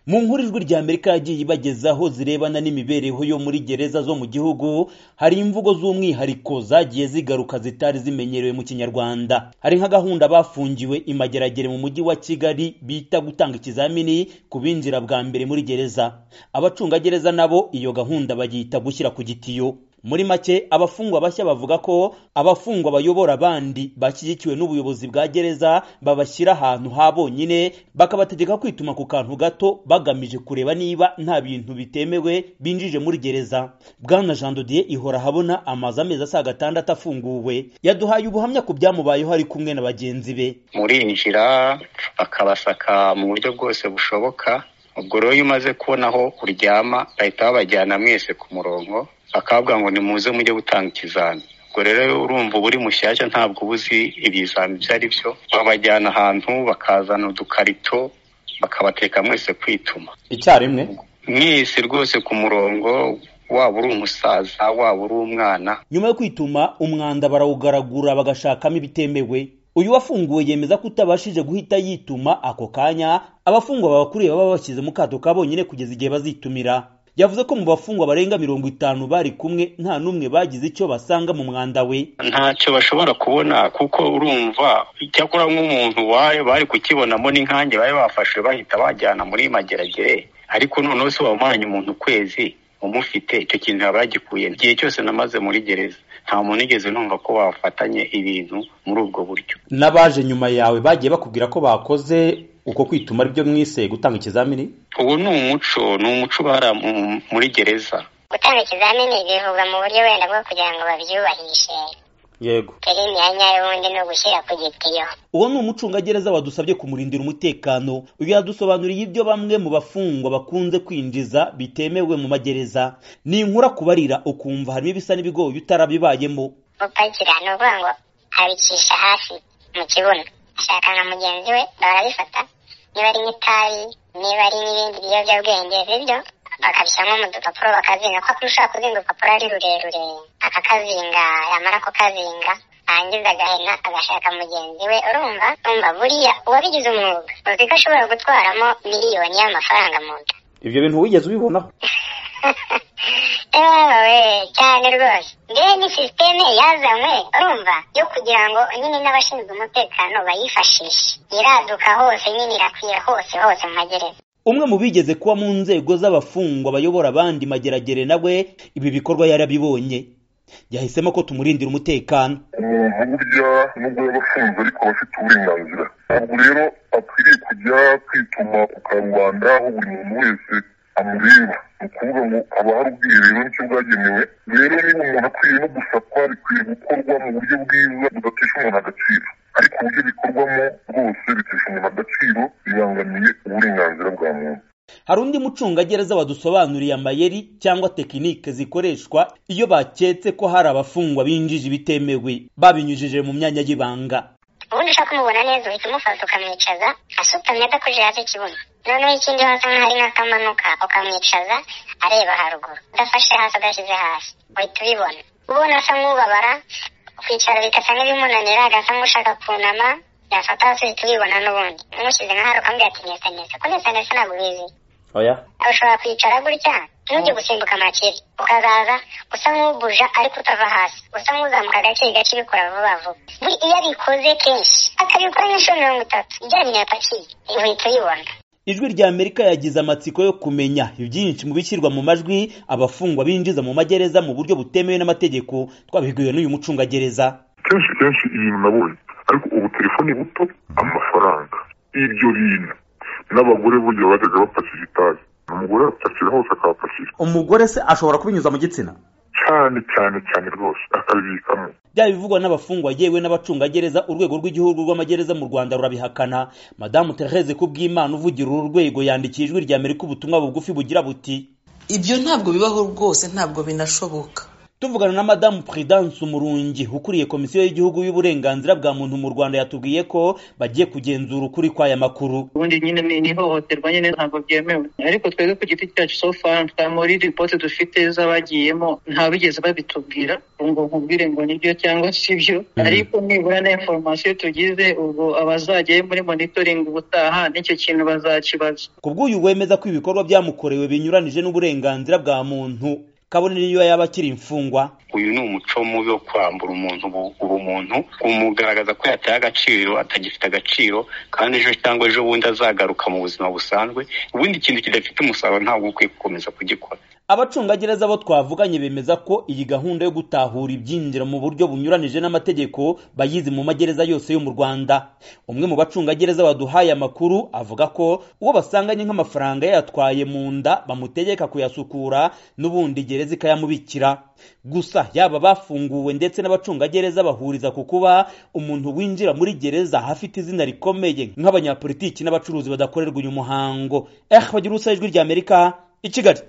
mu nkuru ijwi rya amerika yagiye ibagezaho zirebana n'imibereho yo muri gereza zo mu gihugu hari imvugo z'umwihariko zagiye zigaruka zitari zimenyerewe mu kinyarwanda hari nka gahunda bafungiwe imageragere mu mujyi wa kigali bita gutanga ikizamini ku binjira bwa mbere muri gereza abacungagereza nabo iyo gahunda bayita gushyira ku gitiyo muri make abafungwa bashya bavuga ko abafungwa bayobora abandi bashyigikiwe n'ubuyobozi bwa gereza babashyira ahantu ha bonyine bakabategeka kwituma ku kantu gato bagamije kureba niba nta bintu bitemewe binjije muri gereza bwana jean dodier ihora habona amazu amezi asaga atandatu afunguwe yaduhaye ubuhamya ku byamubayeho ari kumwe na bagenzi be murinjira bakabasaka mu buryo bwose bushoboka ubwo rero iyo umaze kubona aho uryama bahita babajyana mwese ku murongo bakavuga ngo nimuze mujye gutanga ikizami ubwo rero urumva uba uri mushyashya ntabwo uba uzi ibizami ibyo ari byo babajyana ahantu bakazana udukarito bakabateka mwese kwituma icyarimwe mwese rwose ku murongo waba uri umusaza waba uri umwana nyuma yo kwituma umwanda barawugaragura bagashakamo ibitemewe uyu wafunguwe yemeza ko utabashije guhita yituma ako kanya abafungwa babakuriye baba bashyize mu kato ka bonyine kugeza igihe bazitumira yavuze ko mu bafungwa barenga mirongo itanu bari kumwe nta n'umwe bagize icyo basanga mu mwanda we ntacyo bashobora kubona kuko urumva icyakora nk'umuntu wayo bari kukibonamo n'inkange bari bafashe bahita bajyana muri mageragere ariko noneho se wamaranye umuntu ukwezi umufite icyo kintu yaba yagikuye igihe cyose namaze muri gereza nta muntu igeze numva ko bafatanye ibintu muri ubwo buryo n'abaje nyuma yawe bagiye bakubwira ko bakoze uko kwituma aribyo mwise gutanga ikizamini ubu ni umuco ni umuco ubara muri gereza gutanga ikizamini bivugwa mu buryo wenda bwo kugira ngo babyubahishe yego filimi ya nyayo ubundi ni ugushyira ku gitiyo uwo ni umucungagereza wadusabye kumurindira umutekano uyu yadusobanuriye ibyo bamwe mu bafungwa bakunze kwinjiza bitemewe mu magereza ni inkura kubarira ukumva harimo ibisa n'ibigoyi utarabibayemo gupakira ni ukuvuga ngo abicisha hasi mu kibuno ashaka nka mugenzi we barabifata niba ari nk'itabi niba ari n'ibindi biyobyabwenge bibyo bakabishyiramo mu dupapuro bakazinga kuko ushobora kuzinga urupapuro ari rurerure akakazinga yamara kukazinga arangiza agahena agashaka mugenzi we urumva urumva buriya uwabigize umwuga uzi ko ashobora gutwaramo miliyoni y'amafaranga mu nda ibyo bintu wigeze ubibonaho ewe cyane rwose mbere ni sisiteme yazanywe urumva yo kugira ngo nyine n'abashinzwe umutekano bayifashishe iraduka hose nyine irakwira hose hose mu magereza umwe mu bigeze kuba mu nzego z'abafungwa bayobora abandi mageragere nawe ibi bikorwa yarabibonye yahisemo ko tumurindira umutekano umuntu burya nubwo yaba afunze ariko aba afite uburenganzira ntabwo rero akwiriye kujya kwituma ku karubanda aho buri muntu wese amureba ni ukuvuga ngo haba hari ubwiherero nicyo bwagenewe rero niba umuntu akwiye no gusakwa bikwiye gukorwa mu buryo bwiza budatesha umuntu agaciro ariko uburyo bikorwamo rwose bitesha umuntu agaciro bibangamiye uburenganzira bwa muntu hari undi mucungagereza wadusobanuriye amayeri cyangwa tekinike zikoreshwa iyo baketse ko hari abafungwa binjije ibitemewe babinyujije mu myanya y'ibanga ubundi ushaka kumubona neza uhita umufata ukamwicaza asutamye adakoje hasi ikibuno noneho ikindi hasa nk'ahari n'akamanuka ukamwicaza areba haruguru udafashe hasi adashyize hasi uhita ubibona ubona asa nk'ubabara kwicara bigasa nk'ibimunanira agasa nk'ushaka kunama yafata hasi uhita ubibona n'ubundi umushyize nk'ahari ukambwira ati nesanesa ko nesanesa ntabwo ubizi oya ushobora kwicara gutya ntujye gusimbuka amakeri ukazaza usa nk'ubuja ariko utava hasi usa nk'uzamuka gake gake ubikora vuba vuba iyo abikoze kenshi akabikora nk'inshuro mirongo itatu ijyanye yapakiye uhita uyibona ijwi rya amerika yagize amatsiko yo kumenya ibyinshi mu bishyirwa mu majwi abafungwa binjiza mu magereza mu buryo butemewe n'amategeko twabibwiwe n'uyu mucungagereza kenshi kenshi ibintu nabonye ariko ubu telefoni buto amafaranga ibyo bintu n'abagore burya bajyaga bapakira itabi umugore apakira hose akahapakira umugore se ashobora kubinyuza mu gitsina cyane cyane cyane rwose akabibikamo byaba bivugwa n'abafungwa yewe n'abacungagereza urwego rw'igihugu rw'amagereza mu rwanda rurabihakana madamu therese kubw'imana uvugira uru rwego yandikiye ijwi rya amerika ubutumwa bugufi bugira buti ibyo ntabwo bibaho rwose ntabwo binashoboka tuvugana na madamu Prudence umurungi ukuriye komisiyo y'igihugu y'uburenganzira bwa muntu mu rwanda yatubwiye ko bagiye kugenzura ukuri kw'aya makuru ubundi nyine ni ihohoterwa nyine ntabwo byemewe ariko twebwe ku giti cyacu so far nta muri ripoti dufite z'abagiyemo nta bigeze babitubwira ngo nkubwire ngo nibyo cyangwa si byo ariko nibura na inforomasiyo tugize ubwo abazajyayo muri monitoringi ubutaha n'icyo kintu bazakibaza ku bw'uyu wemeza ko ibikorwa byamukorewe binyuranije n'uburenganzira bwa muntu kabonera iyo yaba akiri imfungwa uyu ni umuco mubi wo kwambura umuntu ubu- ubumuntu kumugaragaza ko yataye agaciro atagifite agaciro kandi ejo cyangwa ejo bundi azagaruka mu buzima busanzwe ubundi ikintu kidafite umusaruro ntabwo ukwiye gukomeza kugikora abacungagereza bo twavuganye bemeza ko iyi gahunda yo gutahura ibyinjira mu buryo bunyuranije n'amategeko bayizi mu magereza yose yo mu rwanda umwe mu bacungagereza baduhaye amakuru avuga ko uwo basanganye nk'amafaranga yatwaye mu nda bamutegeka kuyasukura n'ubundi gereza ikayamubikira gusa yaba bafunguwe ndetse n'abacungagereza bahuriza ku kuba umuntu winjira muri gereza hafite izina rikomeye nk'abanyapolitiki n'abacuruzi badakorerwa uyu muhango eh bagira ubusa ijwi ry'amerika i kigali